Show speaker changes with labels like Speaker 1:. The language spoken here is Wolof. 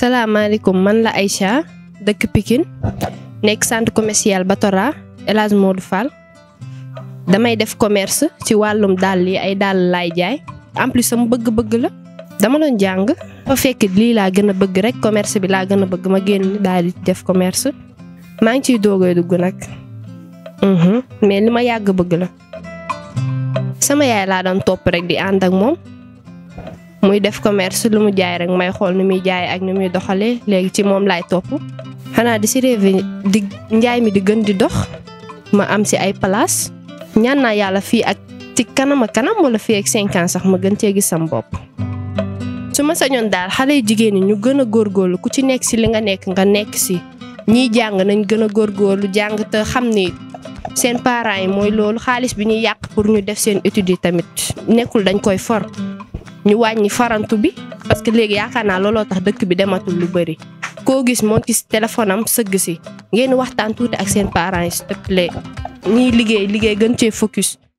Speaker 1: salaamaaleykum man la Aïcha dëkk Pikine nekk centre commercial Batora El Hadj Modou Fall damay def commerce ci wàllum dàll yi ay dàll laay jaay en plus sama bëgg-bëgg la dama doon jàng fa fekk lii laa gën a bëgg rek commerce bi laa gën a bëgg ma génn daal di def commerce maa ngi ciy doogay dugg nag mais li ma yàgg bëgg la sama yaay laa doon topp rek di ànd ak moom muy def commerce lu mu jaay rek may xool nu muy jaay ak nu muy doxalee léegi ci moom laay topp xanaa di si rêvé di njaay mi di gën di dox ma am si ay place ñaan naa yàlla fii ak ci kanam a kanam wala fii ak cinq ans sax ma gën cee gis sam bopp. su ma sañoon daal xale yu jigéen ñi ñu gën a góorgóorlu ku ci nekk si li nga nekk nga nekk si ñiy jàng nañ gën a góorgóorlu jàng te xam ni seen parents yi mooy loolu xaalis bi ñuy yàq pour ñu def seen études yi tamit nekkul dañ koy for. ñu wàññi farantu bi parce que léegi yaakaar naa looloo tax dëkk bi dematul lu bëri koo gis moo ci téléphone am sëgg si ngeen waxtaan tuuti ak seen parents yi s'il te plaît ñiy liggéey liggéey gën cee focus